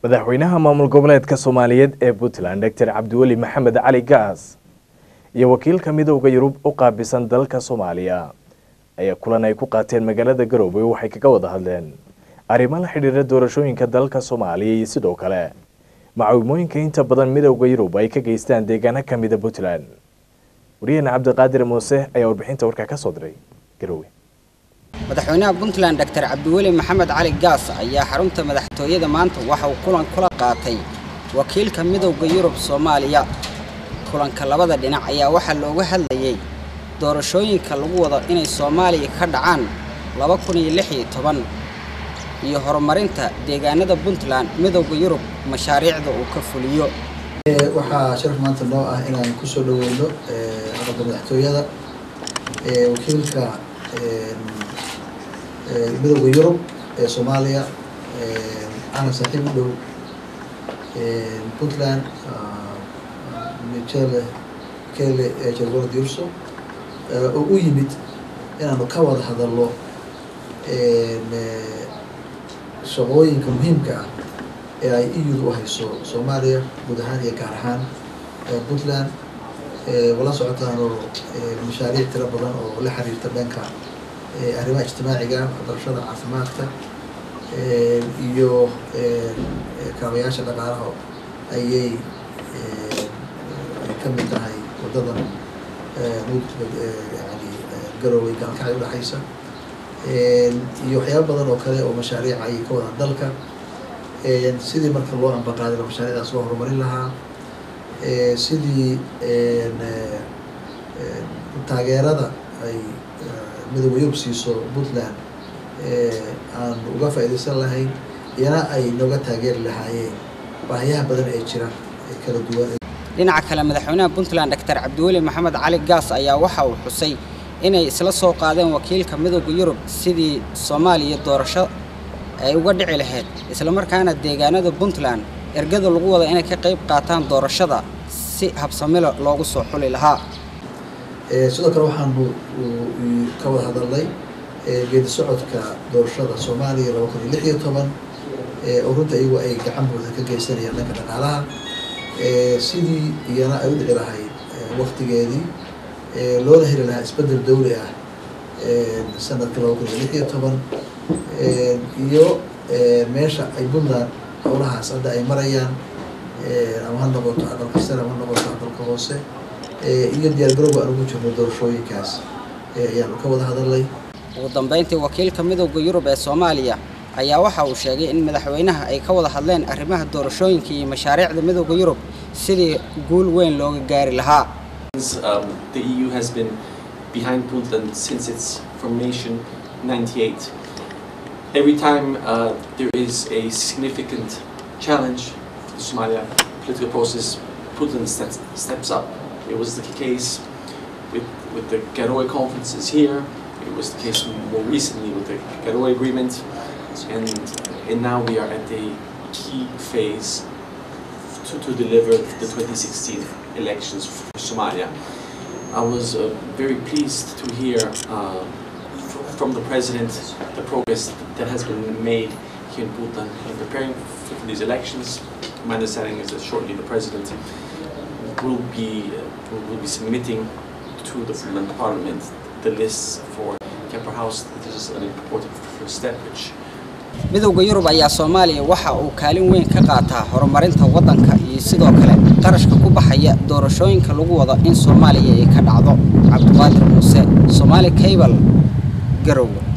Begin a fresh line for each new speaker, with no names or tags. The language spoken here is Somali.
madaxweynaha maamul goboleedka soomaaliyeed ee puntland doctor cabdiweli maxamed cali gaas iyo wakiilka midowda yurub u qaabisan dalka soomaaliya ayaa kulan ay ku qaateen magaalada garoowe waxay kaga wada hadleen arrimo la xidhiira doorashooyinka dalka soomaaliya iyo sidoo kale macaawimooyinka inta badan midowda yurub ay ka geystaan deegaano ka mida puntland wariyahena cabdiqaadir muuse ayaa warbixinta warkaa ka soo diray garoowe
madaxweynaha puntland doctor cabdiweli maxamed cali gaas ayaa xarunta madaxtooyada maanta waxa uu kulan kula qaatay wakiilka midowda yurub soomaaliya kulanka labada dhinac ayaa waxaa looga hadlayey doorashooyinka lagu wado inay soomaaliya ka dhacaan laba kun iyo lix iyo toban iyo horumarinta deegaanada puntland midowda yurub mashaariicda uu ka fuliyo
waxaa sharaf maanta noo ah inaan kusoo dhaweyno aqalka madaxtooyada wakiilka midowda yurub ee soomaaliya ana saaxiib u dhow puntland michele kele jalgora diurso oo u yimid inaanu ka wada hadalno shaqooyinka muhiimka ah ee ay eu u hayso soomaaliya guud ahaan iyo gaar ahaan puntland wala socotaano mashaariic tiro badan oo la xiriirta dhanka arrimaha ijtimaaciga waxbarashada caafimaadka iyo kaabayaasha dhaqaalaha ayay ka mid tahay wadadan yani garoowey gaalkacay udhexaysa iyo waxyaaba badan oo kale oo mashaariic ayay ka wadaan dalka sidii marka loo ambaqaadilo mashaariicdaas loo horumarin lahaa sidii taageerada ay midowda yurub siiso puntland aan uga faa'iidaysan lahayn iyana ay nooga taageeri lahaayeen baahiyaha badan ee jira ee kala duwan
dhinaca kale madaxweynaha puntland doctor cabdiweli maxamed cali gaas ayaa waxa uu xusay inay isla soo qaadeen wakiilka midowda yurub sidii soomaaliya doorasho ay uga dhici lahayd islamarkaana deegaanada puntland ergada lagu wada inay ka qayb qaataan doorashada si habsamilo loogu soo xuli lahaa
sidoo kale waxaanu ka wada hadalnay geedi socodka doorashada soomaaliya laba kun iyo lix iyo toban oo runta iyagu ay gacan buuxda ka geysanayaan dhanka dhaqaalaha sidii iyana ay u dhici lahayd waktigeedii loona heli lahaa isbedel dawli ah sanadka laba kun iyo lix iyo toban iyo meesha ay puntland howlahaas hadda ay marayaan ama ha noqoto aqalka sare ama ha noqoto aqalka hoose iyo diyaargarowga aan ugu jirno doorashooyinkaas ayaanu ka wada hadalnay
ugu dambeyntii wakiilka midowda yurub ee soomaaliya ayaa waxa uu sheegay in madaxweynaha ay ka wada hadleen arrimaha doorashooyinka iyo mashaariicda midowda yurub sidii guul weyn looga gaari lahaa
Um, the EU has been behind Puntland since its formation in 98. Every time uh, there is a significant challenge for the Somalia political process, Puntland steps, steps up. It was the case with, with the Garoe conferences here, it was the case more recently with the Garoe agreement, and, and now we are at a key phase to, to deliver the 2016 elections for Somalia. I was uh, very pleased to hear uh, from the President the progress that has been made here in Bhutan in preparing for, for these elections. My understanding is that shortly the President will be, uh, will be submitting to the Bhutan Parliament the lists for Kemper House. This is an important first step which
midowda yurub ayaa soomaaliya waxa uu kaalin weyn ka qaataa horumarinta waddanka iyo sidoo kale qarashka ku baxaya doorashooyinka lagu wado in soomaaliya ay ka dhacdo cabdiqaadir muuse soomaali cable garowe